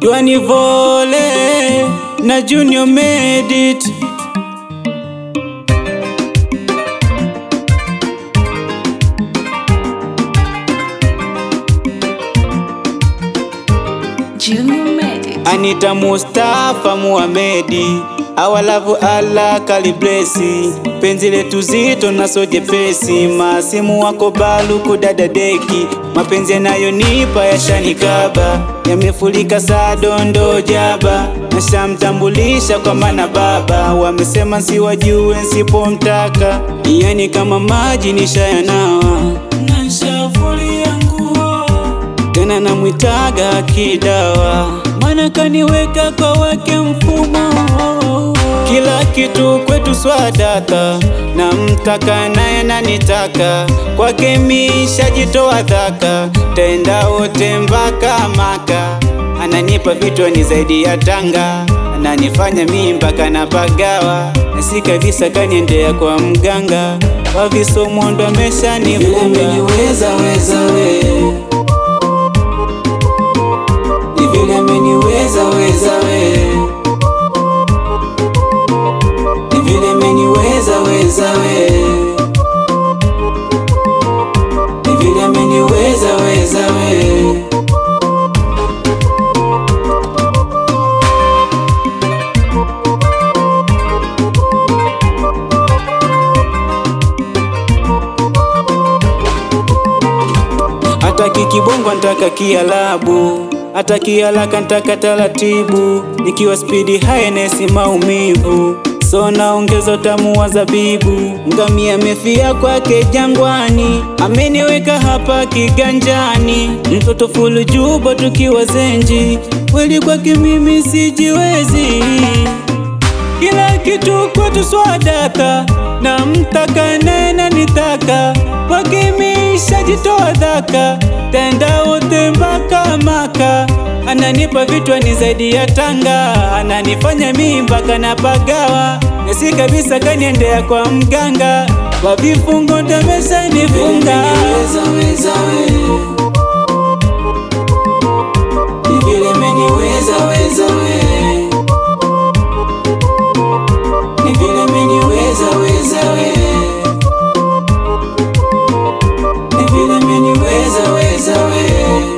Dwani Vole na Junior Medit. Junior Medic. Anita Mustafa Muhamedi awalavu ala kaliblesi penzi letu zito na sojepesi masimu wako balu kudada deki mapenzi yanayonipa yashanikaba yamefulika saa dondo jaba nashamtambulisha kwa mana baba wamesema nsiwajue nsipomtaka yani kama maji nishayanawa nashafulia nguo tena namwitaga kidawa, mana kaniweka kwa wake mfumo. Kila kitu kwetu swadaka, na mtaka naye nanitaka, kwake mishajitoa dhaka, tenda wote mpaka Maka. Ananipa vitu ni zaidi ya tanga, ananifanya mimi mpaka napagawa, na si kabisa kaniendea kwa mganga, kwa visomo ndo ameshanifunga. Weza weza we ni vile ameniweza weza we ni vile ameniweza weza we ni vile ameniweza weza we Hataki kibongo ntaka kialabu, hata kialaka ntaka taratibu, nikiwa spidi haenesi maumivu, so naongeza utamu wa zabibu. Ngamia amefia kwake jangwani, ameniweka hapa kiganjani, mtoto fulu juba tukiwa zenji, kweli kwake mimi sijiwezi kila kitu kwetu swadaka na mtaka naye nanitaka wakimisha jitoa dhaka tenda wote mpaka Maka ananipa vitu ni zaidi ya tanga ananifanya mimi mpaka napagawa nasi kabisa kaniendea kwa mganga wa vifungo ndamesha nifunga Weza weza we ni vile ameniweza weza we ni vile ameniweza weza we ni vile ameniweza weza we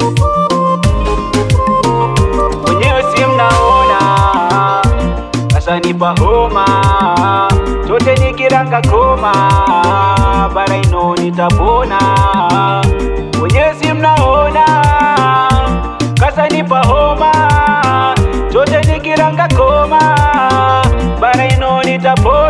wenyewe si mnaona sasa nipa homa tote nikiranga koma bara ino nitapona wenyewe si mnaona kasa nipa homa tote nikiranga koma bara ino nitapona